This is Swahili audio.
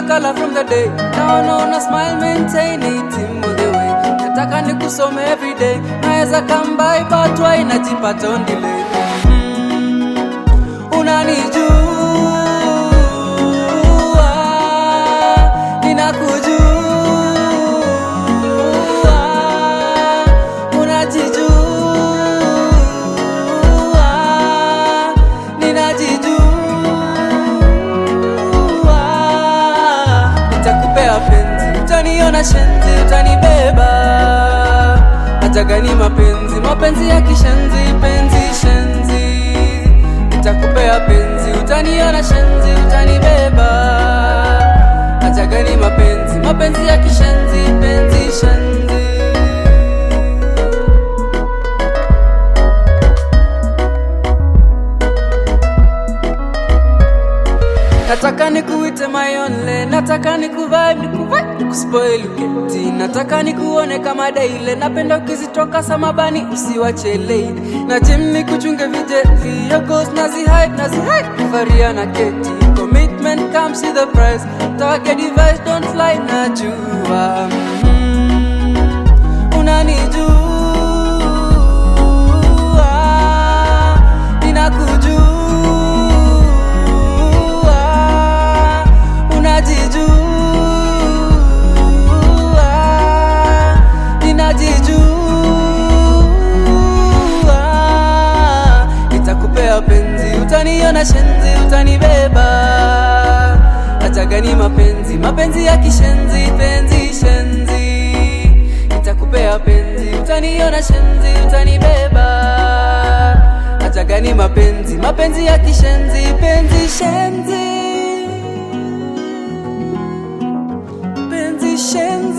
color from the day. Now naona smile, maintain it in all the way. Nataka nikusome every day. Naweza come by but why najipata on delay. Mm, unanijua, ninakujua, unajijua, ninajijua. Nitakupea penzi, utaniona shenzi, utanibeba. Hata gani mapenzi, mapenzi ya kishenzi, penzi shenzi. Nitakupea penzi, utaniona shenzi, utanibeba. Hata gani mapenzi, mapenzi ya kishenzi, penzi shenzi. Nataka nikuite my only, nataka nikuvibe, nikuvibe, nikuspoil uketi. Nataka nikuone kama daile, napenda ukizitoka samabani usiwachele. Na gym nikuchunge vijeti, your goals nazihide, nazihide, faria na keti. Commitment comes with the price, tawake device don't fly, najua. Mm, unanijua, ninakujua unajijua, ninajijua. Nitakupea penzi, utaniona shenzi, utanibeba. Hata gani mapenzi, mapenzi ya kishenzi, penzi shenzi. Nitakupea penzi, utaniona shenzi, utanibeba. Hata gani mapenzi, mapenzi ya kishenzi, penzi shenzi penzi shenzi